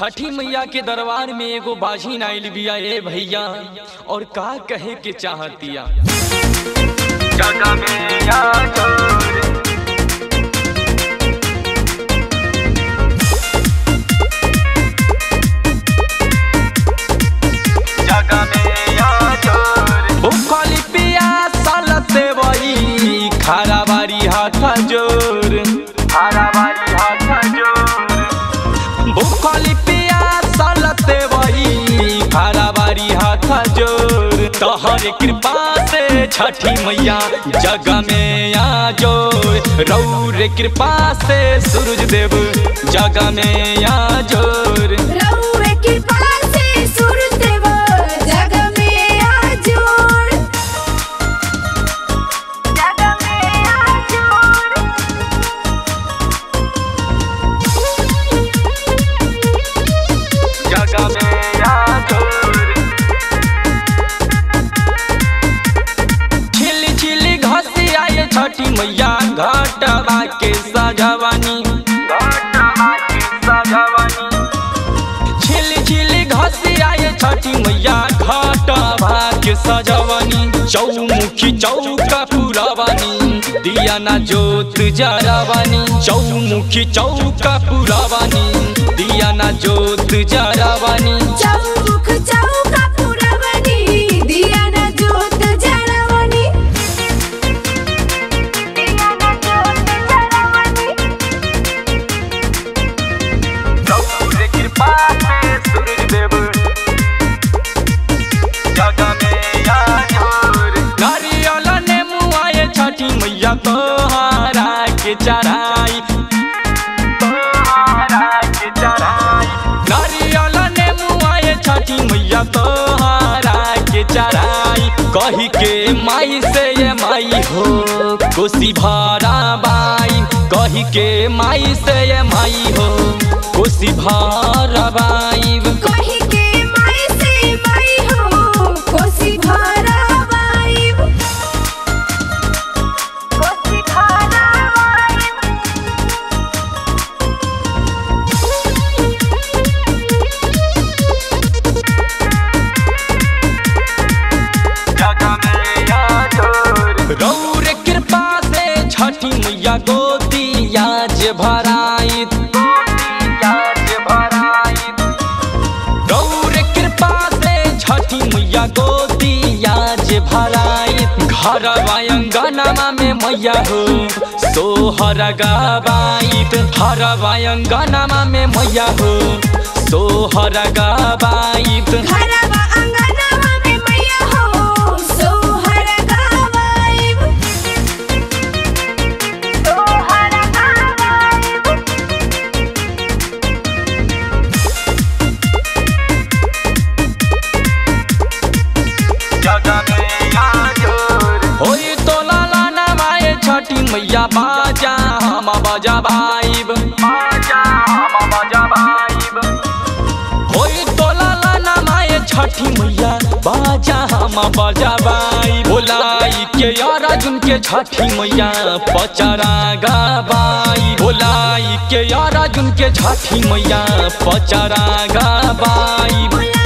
छठी मैया के दरबार में एगो बाझिन आइल बिया ए भैया और का कहे के चाहतिया जगह में या जोर जगह में या जोर भूखली पिया सालते वही खारा बारी हाथ जोर हरा बारी हाथ जोर भूखली पिया सालते वही खारा बारी हाथ जोर तोहर कृपा से छठी मैया जग में आ जोर रौर कृपा से सूरज देव जग में आ जोर रउए कृपा से सूरज देव जग में आजोर जग में आजोर जगह में या जोर छिली छिली घसी आए छठी मैया घाटवा के सजवानी घटना की सजवानी छिली छिली घसी आए छठी मैया घाटवा के सजवानी चौमुखी चौका पुरावानी दिया ना जोत जरावानी चौमुखी चौका पुरावानी दिया ना जोत जरावानी चौमुख चौका पुरवनी दिया न जोत जरवनी दिया न जोत जरवनी रौर कृपा से सूरज देव जगह में या जोर नारियल ने मुआए छठी मैया तोहारा के चढ़ाई तोहरा के चढ़ाई नारियल ने मुआए छठी मैया तोहारा के चढ़ाई कही के माई से ये माई हो कोसी भारा बाई कही के माई से ये माई हो कोसी भारा बाई कही के माई से माई हो कोसी भरा वाइब कोसी भरा वाइब जगह में या जोर रौर कृपा से छठी मैया गोदिया जे भराई याद भराई गौर कृपा से छठी मैया गोदिया जे भराई घर वायंगनमा में मैया हो सोहर गबाइत हर वायंगनमा में मैया हो सोहर गबाइत घरवा अंगनवा में मैया हो सोहर गावाइब सोहर गावाइब जगह में या जोर होई तो लाला नवाए छठी मैया बाजा हम बजा भाईब बाजा हम बजा भाईब होई तो लाला नवाए छठी मैया बाजा हम बजा भाई बोलाई के यार अर्जुन के छठी मैया पचरा गबाई बोलाई के यार अर्जुन के छठी मैया पचरा गबाई बुला